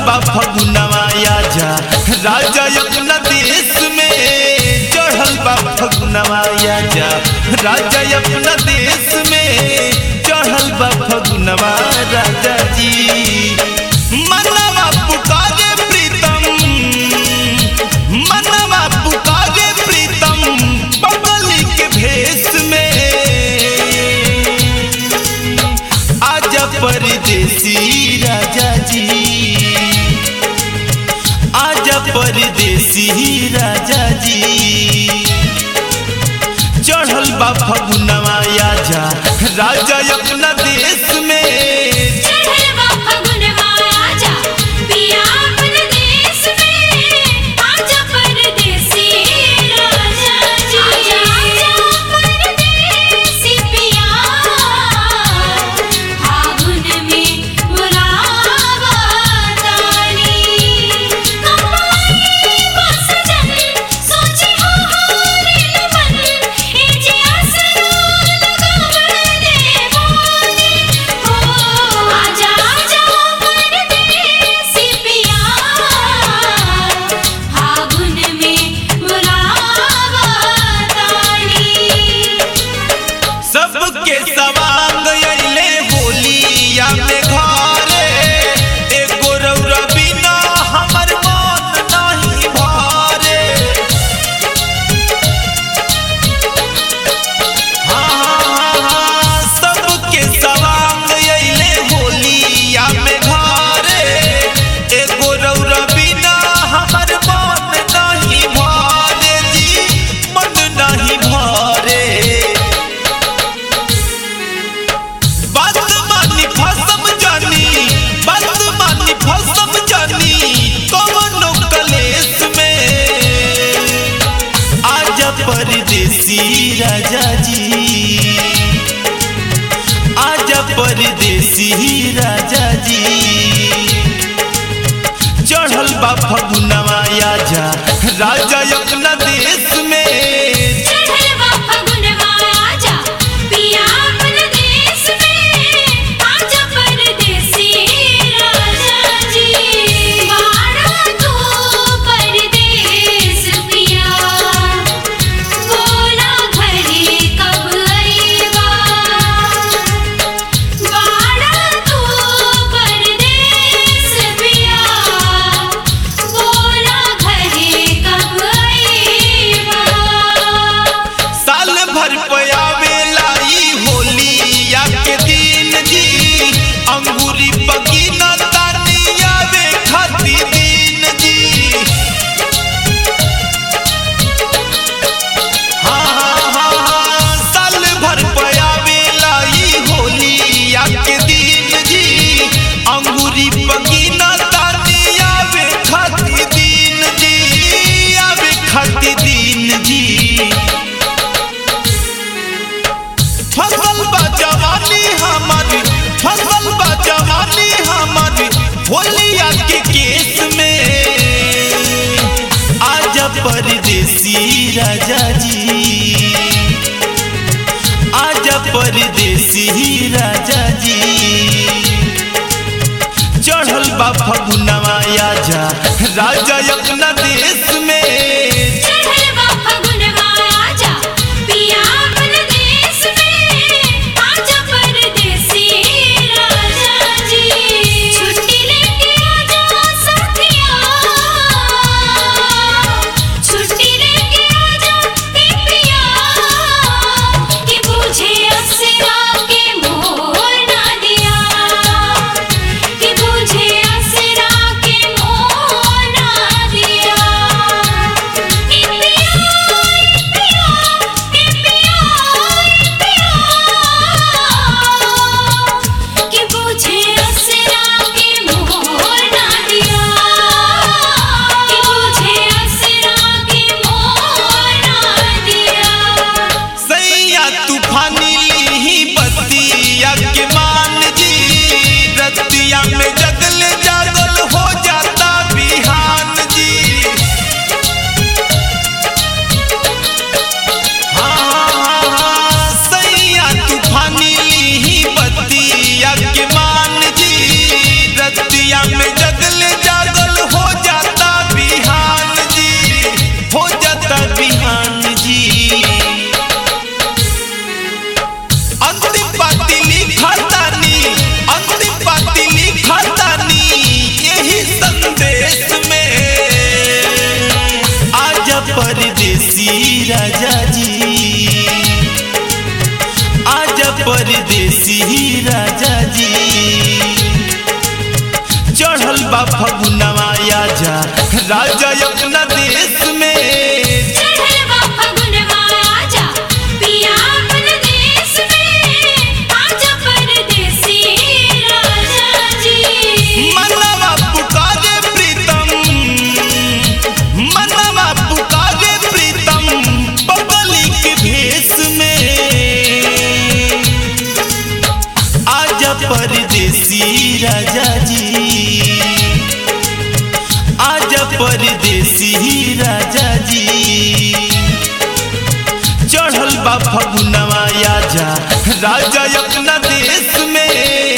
बा फगुनवा आजा राजा अपना देश में चढ़ल बा फगुनवा आजा राजा अपना देश में चढ़ल बा फगुनवा राजा जी मनवा पुकारे प्रीतम मनवा पुकारे प्रीतम बबली के भेष में आजा परदेसी राजा जी आजा परदेसी राजा जी चढ़ल बा फगुनवा आजा राजा अपना देश में चढ़वा फगुनवा आजा पिया अपने देश में आजा परदेसी राजा जी आजा आजा परदेसी पिया फागुन में बुलावा तानी कमाई बस जन सोची हो हमारे मन ए जी आसरा लगावने वाली हो आजा आजा परदेसी पिया फागुन में बुलावा तानी सबके सवांग अइले होलिया में घरे एगो रौरा बिना हमर मन नहीं भरे हाँ, हाँ, हाँ, सबके सवांग अइले होलिया में घरे एगो रौरा बिना हमर मन नहीं भरे जी मन नहीं भरे बात मानी फसम जानी बात मानी फसम जानी कवनो कलेस में आजा परदेसी राजा जी आजा परदेसी राजा जी चढ़ल बा फगुनवा आजा राजा अपना देश में चढ़वा फगुनवा आजा पिया अपने देश में आजा परदेसी राजा जी बाड़ा तू परदेस पिया बोला घरे कब आईबा बाड़ा तू परदेस पिया बोला घरे कब आईबा साल भर पयावेला ई होलिया के दिन जी अंगूरी बगीना तानी आवे खाती दिन जी हाँ हाँ हाँ हाँ साल भर पयावेला ई होलिया के दिन जी अंगूरी बगीना तानी आवे खाती दिन जी आवे खाती दिन जी फसल बा जवानी हमारी फसल बा जवानी हमारी होलिया के केस में आजा परदेसी राजा जी आजा परदेसी राजा जी चढ़ल बा फगुनवा आजा राजा अपना देश में चढ़वा फगुनवा आजा पिया अपने देश में आजा परदेसी राजा जी छुट्टी लेके आजा साथिया छुट्टी लेके आजा ए पिया कि मुझे असरा के मोर ना दिया कि मुझे असरा के मोर ना दिया बा फगुनवा आजा राजा अपना देश में चढ़ल बा फगुनवा आजा पिया अपन देश में आजा परदेसी राजा जी मनवा पुकारे प्रीतम मनवा पुकारे प्रीतम बबली के भेष में आजा परदेसी राजा जी आजा परदेसी राजा जी चढ़ल बा फगुनवा आजा राजा अपना देश में